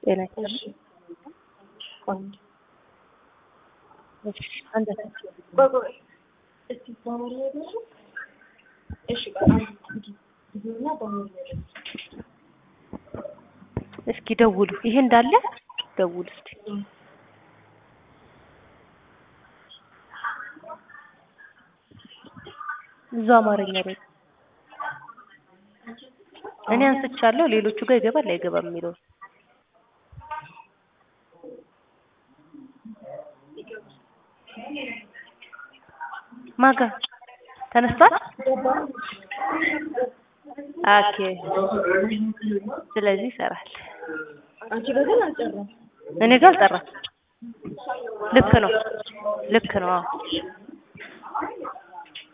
ጤና እሺ ቆንጆ እሺ አንተ ቆይ ቆይ እስቲ በአማርኛ ይበሉ እሺ ቆይ አንድ ጊዜና በአማርኛ ይበሉ እስኪ ደውሉ። ይሄ እንዳለ ደውሉ እስቲ። እዛው አማርኛ ላይ እኔ አንስቻለሁ። ሌሎቹ ጋር ይገባል አይገባም የሚለው ማጋ ተነስቷል። ኦኬ ስለዚህ ይሰራል። አንቺ በግን አልጨረም እኔ ጋር አልጠራም። ልክ ነው ልክ ነው። አዎ